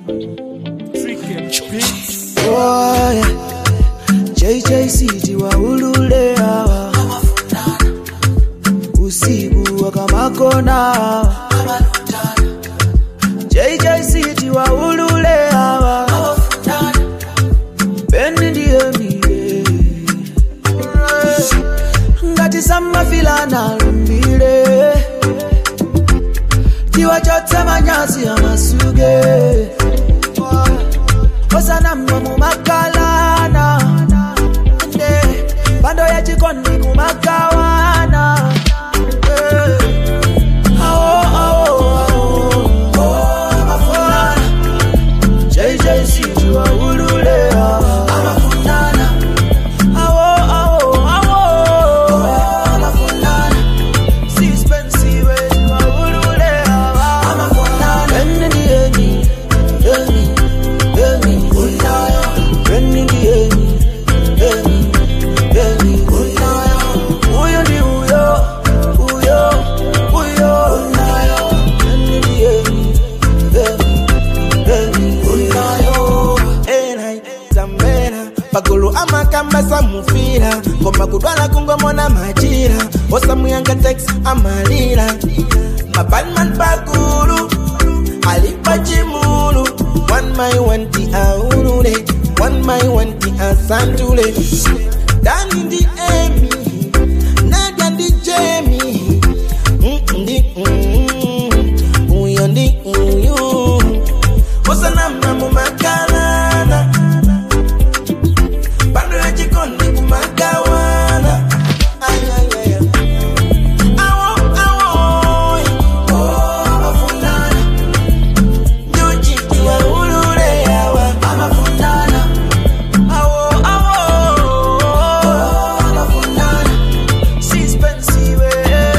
Boy, JJC waulule hawa usiku wakamakona hawa JJC waulule hawa Beni ndiye mie ngati samafilana lumbile tiwachotse manyazi amasuge osanamma mumakalana nde pando yachikondi kumagawana Eh. Awo, awo, awo. Amafulana. JJC tiwaulule hawa. Awo, awo, awo. Sispensiwe tiwaulule hawa. Beni ndiye mi, emi, emi. Beni ndiye mi, emi, emi. Huyo ndi huyo, huyo, huyo. Beni ndiye mi, emi, emi. Enai, Zambera pagulu amakamba samufira koma kudwala kungomona majira osamuyanga tex amalira mabanman pagulu alipa chimulu one my wanti aulule one my wanti asantule dani ndi emi nadia ndi jemi Mm, ndi mm, uyo ndi uyu osanamna mumakalana bando ya jikoni kumagawana Ay, ay, ay, ay. Awo, awo, oh, amafundana. Nyuchi tiwaulule yawa. Awo, awo. Sispensiwe.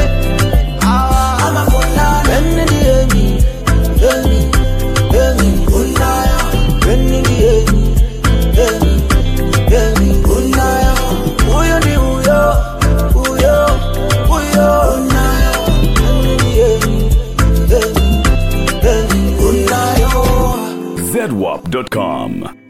Ah. Beni ndiye mi, emi, emi. Beni ndiye mi, emi, emi. Huyo ndi huyo, huyo, huyo. Beni ndiye mi, emi, emi. zedwap.com.